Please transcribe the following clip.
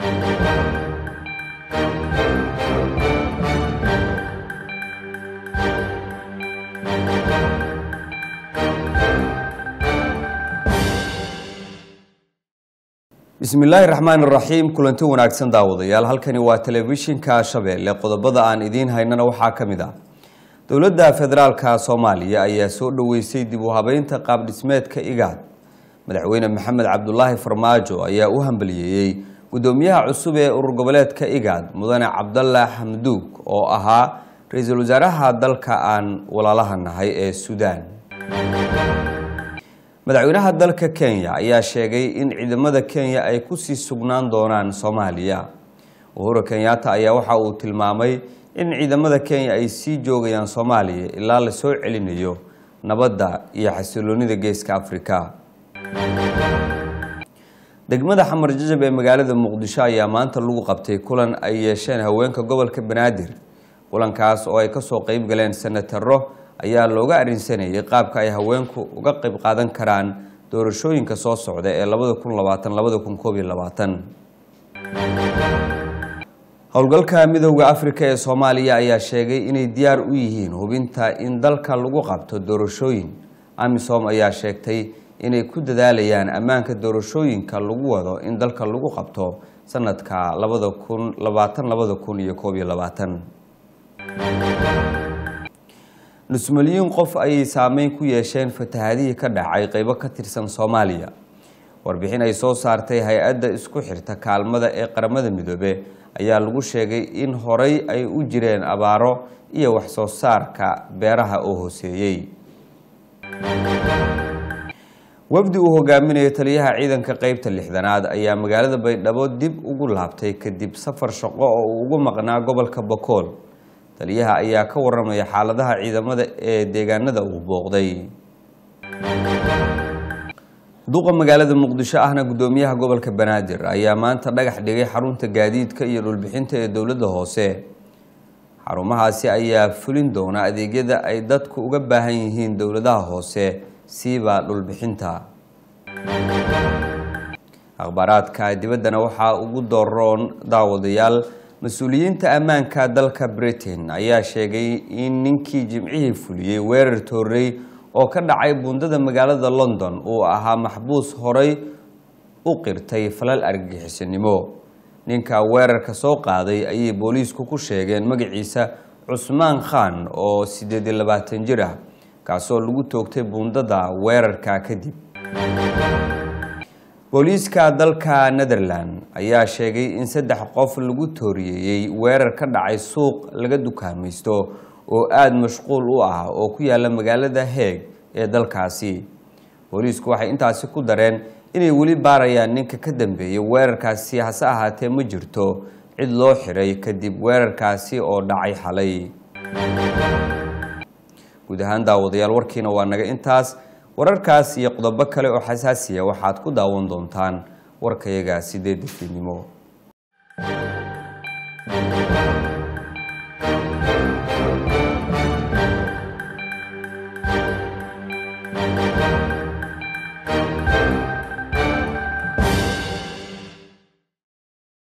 bismi illaahi raxmaan raxiim kulanti wanaagsan daawadayaal halkani waa telefishinka shabeelle qodobada aan idiin haynana waxaa ka mid ah dowladda federaalka soomaaliya ayaa soo dhoweysay dib u habeynta qaabdhismeedka igaad madaxweyne maxamed cabdulaahi farmaajo ayaa u hambaliyeeyey gudoomiyaha cusub ee urur goboleedka igaad mudane cabdalla xamduug oo ahaa ra-iisul wasaaraha dalka aan walaalaha nahay ee suudaan madaxweynaha dalka kenya ayaa sheegay in ciidamada kenya ay kusii sugnaan doonaan soomaaliya uhuru kenyatta ayaa waxa uu tilmaamay in ciidamada kenya ay sii joogayaan soomaaliya ilaa la soo celinayo nabadda iyo xasiloonida geeska afrika degmada xamar jajab ee magaalada muqdisho ayaa maanta lagu qabtay kulan ay yeesheen haweenka gobolka banaadir kulankaas oo ay kasoo qeyb galeen senataro ayaa looga arinsanayay qaabka ay haweenku uga qayb qaadan karaan doorashooyinka soo socda ee labada kun labaatan labada kun koob iyo labaatan howlgalka midooda afrika ee soomaaliya ayaa sheegay inay diyaar u yihiin hubinta in dalka lagu qabto doorashooyin amisom ayaa sheegtay inay ku dadaalayaan ammaanka doorashooyinka lagu wado in dalka lagu qabto sanadka labada kun labaatan labada kun iyo koob iyo labaatan nus milyuun qof ayay saameyn ku yeesheen fatahadihii ka dhacay qeybo ka tirsan soomaaliya warbixin ay soo saartay hay-adda isku xirta kaalmada ee qaramada midoobe ayaa lagu sheegay in horey ay u jireen abaaro iyo waxsoo saarka beeraha oo hooseeyey wafdi uu hogaaminayo taliyaha ciidanka qeybta lixdanaad ayaa magaalada baydhabo dib ugu laabtay kadib safar shaqo oo uu ugu maqnaa gobolka bakool taliyaha ayaa ka waramaya xaaladaha ciidamada ee deegaanada uu booqday duqa magaalada muqdisho ahna gudoomiyaha gobolka banaadir ayaa maanta dhagax dhigay xarunta gaadiidka iyo dhulbixinta ee dowladda hoose xarumahaasi ayaa fulin doona adeegyada ay dadku uga baahan yihiin dowladaha hoose siiba dhulbixinta akhbaaraadka dibaddana waxaa ugu dooroon daawadayaal mas-uuliyiinta ammaanka dalka britain ayaa sheegay in ninkii jimcihii fuliyey weerar toorey oo ka dhacay buundada magaalada london uu ahaa maxbuus horey u qirtay falal argagixisanimo ninka weerarka soo qaaday ayay booliisku ku sheegeen magaciisa cusmaan khan oo siddeed iyo labaatan jir ah kaasoo lagu toogtay buundada weerarka kadib booliiska dalka netherland ayaa sheegay in saddex qof lagu tooriyeeyey weerar ka dhacay suuq laga dukaamaysto oo aada mashquul u ah oo ku yaala magaalada heeg ee dalkaasi booliisku waxay intaasi ku dareen inay weli baarayaan ninka ka dambeeyay weerarkaasi hase ahaatee ma jirto cid loo xiray kadib weerarkaasi oo dhacay xalay guud ahaan daawadayaal warkiina waa naga intaas wararkaas iyo qodobo kale oo xasaasiya waxaad ku daawan doontaan warkayaga sideedda fiidnimo